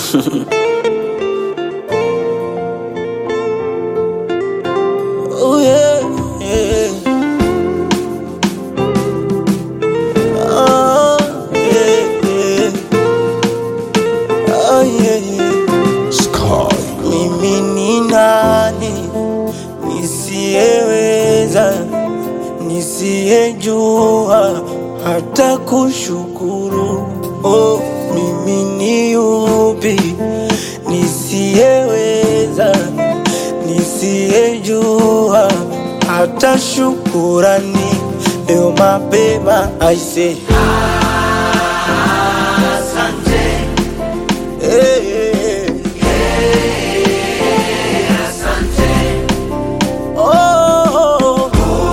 Oh yeah, yeah. Oh yeah, yeah. Oh yeah, yeah. Sky. Mimi ni nani nisiyeweza, nisiyejua hata kushukuru? Oh, mimi ni yupi nisiyeweza, nisiyejua hata shukurani? Leo mapema aise, hey, hey, hey. Oh,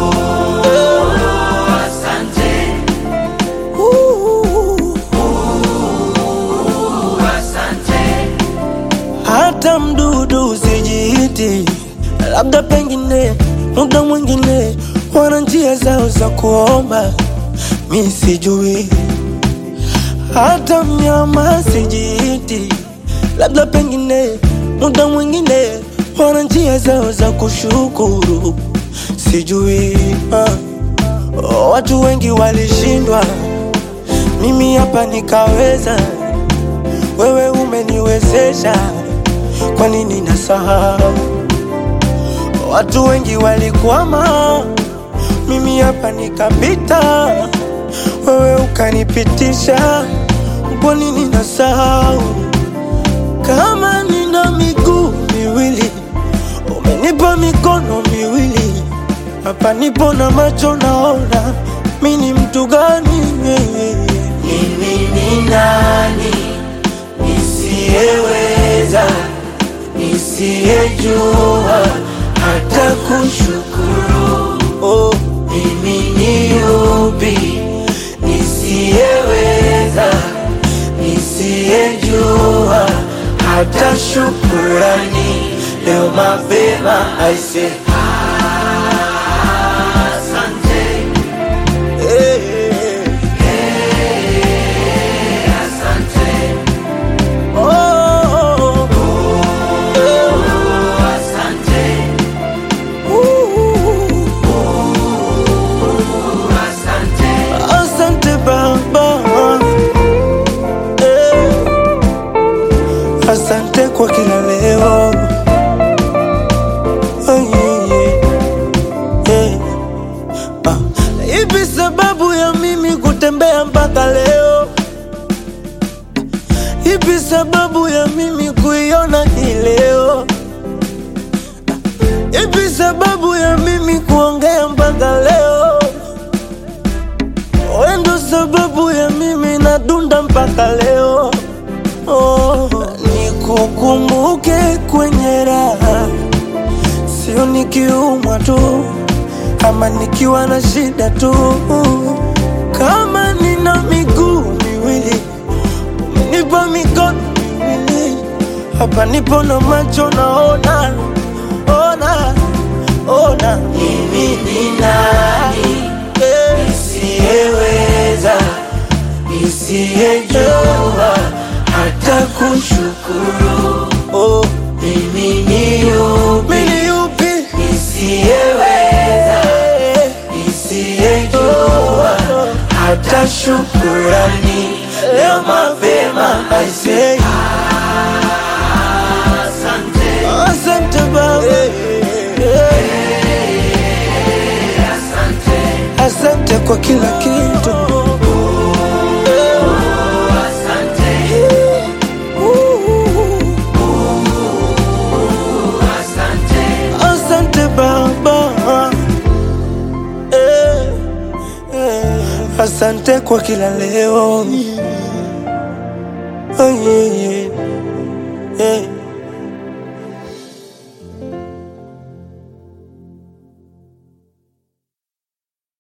hata mdudu usijiiti, labda pengine muda mwingine wana njia zao za kuomba, mi sijui. Hata mnyama sijiiti, labda pengine muda mwingine wana njia zao za kushukuru, sijui. ah. Oh, Watu wengi walishindwa, mimi hapa nikaweza. Wewe umeniwezesha, kwa nini nasahau? Watu wengi walikwama, mimi hapa nikapita. Wewe ukanipitisha, kwa nini nasahau? Kama nina miguu miwili, umenipa mikono miwili, hapa nipo na macho naona, mi ni mtu gani? Mimi ni nani nisiyeweza, nisiyejua hata kushukuru? Oh, mimi ni yupi nisiyeweza, nisiyejua hata shukurani? Leo mapema aise, hey, hey, hey. Oh, Asante Baba, eh, asante kwa kila leo. Oh, yeah, yeah, yeah. Ah, Ipi sababu ya mimi kutembea mpaka leo? Ipi sababu ya mimi kuiona hii leo? Ipi sababu ya mimi kuongea mpaka leo? Wewe ndo sababu ya mimi nadunda mpaka leo. Oh, nikukumbuke kwenye raha, sio nikiumwa tu ama nikiwa na shida tu. Kama nina miguu miwili, umenipa mikono miwili, hapa nipo na macho naona, ona, ona. Mimi ni nani nisiyeweza, nisiyejua hata kushukuru? Oh, mimi ni yupi, mimi ni yupi nisiyeweza, nisiyejua hata shukurani? Leo mapema I say asante Baba, asante kwa kila kitu. Asante Baba, eh, eh, asante kwa kila leo. Oh, yeah, yeah.